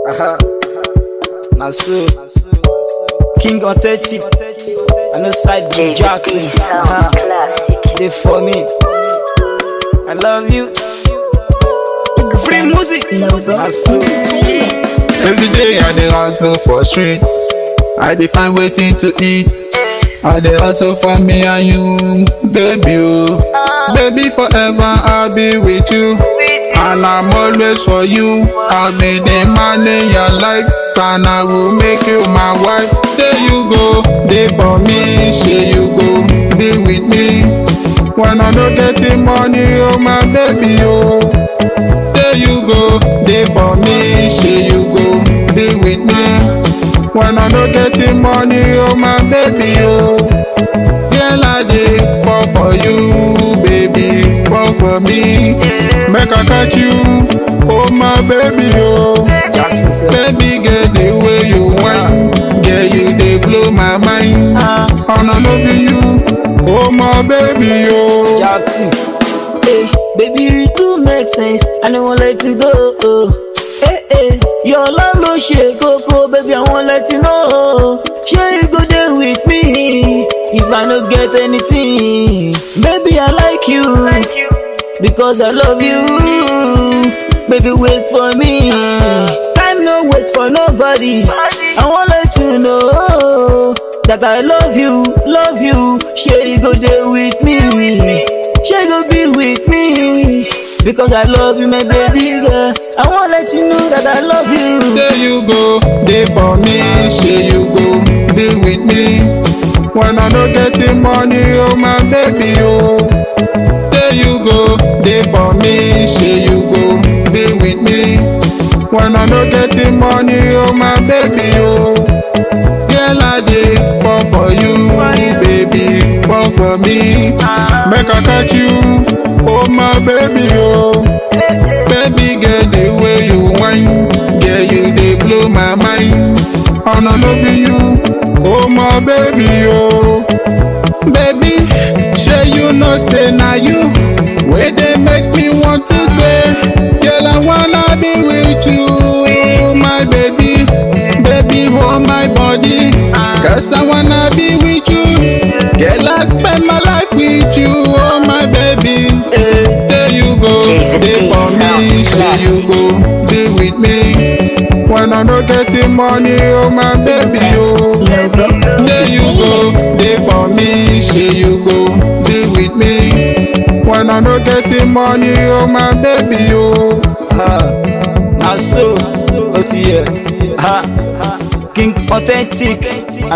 Aha. Na so. King authentic. I know side B Jackson. Aha. They for me. I love you. Free music. Na so. Every day I dey hustle for streets. I dey find wetin to eat. I dey hustle for me and you, baby. Oh. Baby, forever I'll be with you. And I'm always for you. I'll be the man in your life. And I will make you my wife. There you go, there for me. Say you go, be with me. When I don't get the money, oh my baby, oh. There you go, there for me. Say you go, be with me. When I don't get the money, oh my baby, oh. Girl, I dey fall for you, baby, fall for me. Make I catch you, oh my baby, oh. Jackson said. Baby, get the way you whine, girl, you dey blow my mind. And I love you, oh my baby, oh. Jackson. Hey, baby, you do make sense. I don't want let you go. Oh. Hey, hey, your love no shake, Coco, baby. I won't let you know. Sure, you go there with me. If I don't get anything, baby, I like you because I love you. Baby, wait for me. Time no wait for nobody. I won't let you know that I love you, love you. Sure, you go there with me. Sure, you go be with me because I love you, my baby girl. I won't let you know that I love you. There you go, there for me, say you go, be with me. When I don't get the money, oh my baby, oh. There you go, there for me, say you go, be with me. When I don't get the money, oh my baby, oh. Girl, I dey fall for you, baby, fall for me. Make I catch you, oh my baby, oh. Baby girl, the way you whine, girl, you dey blow my mind. And I love you, oh my baby, oh. Baby, sure you know say na you, wey dey make me want to say, girl, I wanna be with you, my baby, baby, hold my body, cause I wanna be with you. Girl, I spend my life with you, oh my baby. There you go, there for me, say you go, be with me. When I don't get the money, oh my baby, oh. There you go, there for me, say you go, be with me. When I don't get the money, oh my baby, oh. Ha. Na so. Oh, yeah. Ha. King authentic.